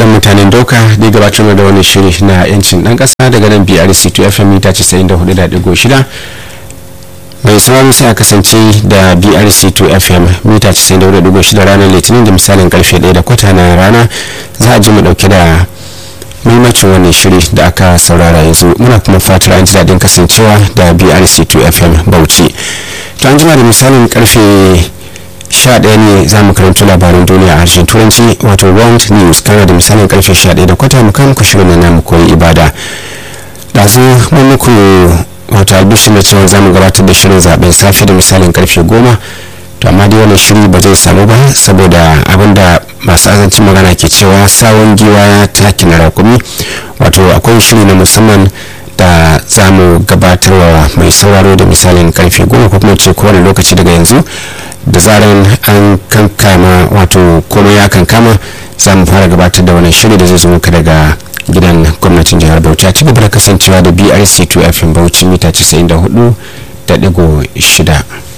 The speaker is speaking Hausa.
dan mutanen dauka da gabatar da wani shiri na yancin dan kasa daga nan brc 2 fm mita 94.6 mai sauraro sai a kasance da brc 2 fm mita 94.6 ranar litinin da misalin karfe 1 da kwata na rana za a ji mu dauke da muhimmancin wannan shiri da aka saurara yanzu muna kuma fatar an ji daɗin kasancewa da brc 2 fm bauchi to an jima da misalin karfe 11 ne za mu karanto labaran duniya a harshen turanci wato world news kana da misalin karfe 11 da kwata mu kan muku shirin na mu koyi ibada ɗazu mun muku wato albishin na cewa za mu gabatar da shirin zaben safe da misalin karfe 10 to amma dai wannan shiri ba zai samu ba saboda abinda masu azancin magana ke cewa sawon giwa ya taki na rakumi wato akwai shiri na musamman da za mu gabatarwa mai sauraro da misalin karfe goma ko kuma ce kowane lokaci daga yanzu da zaran an kankama wato komai ya kankama za mu fara gabatar da wannan shiri da zai zo muka daga gidan gwamnatin jihar bauchi a ci gaba da kasancewa da brc 2 fm bauchi mita 94 da digo shida